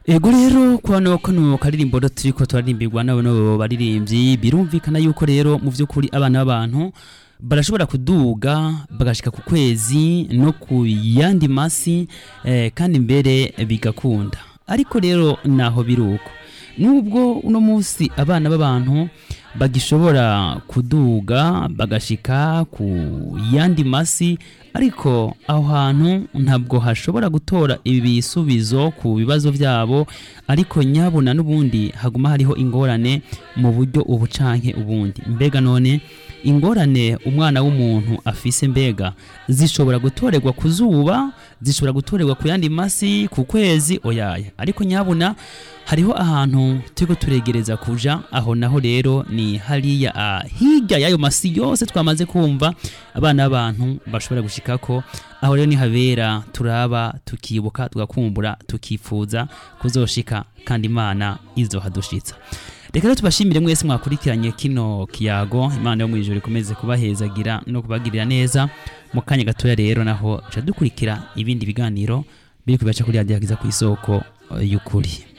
ego rero kwano kano karirimbo rero turiko turarimbirwa n'abo baririmbyi birumvikana yuko rero mu by'ukuri abana b'abantu barashobora kuduga bagashika ku kwezi no ku yandi masi eh, kandi mbere bigakunda ariko rero naho biruko nubwo uno munsi abana b'abantu bagishobora kuduga bagashika ku yandi masi ariko aho hantu ntabwo hashobora gutora ibisubizo ku bibazo byabo ariko nyabuna n'ubundi haguma hariho ingorane mu buryo ubu canke ubundi mbega none ingorane umwana w'umuntu afise mbega zishobora gutorerwa ku zuba zishobora gutorerwa ku yandi masi ku kwezi oyaya ariko nyabuna hariho ahantu turiko turegereza kuja aho naho rero ni hariya ah, hirya y'ayo masi yose twamaze kumva abana b'abantu bashobora gushikako aho rero ni habera turaba tukibuka tugakumbura tukifuza kuzoshika kandi imana izohadushitsa reka rero tubashimire mwese mwakurikiranye kino kiyago imana yo mu ijoro ikomeze kubahezagira no kubagirira neza mu kanya gatoya rero naho dukurikira ibindi biganiro biri kubibaca kuri radiyo ku isoko eh, y'ukuri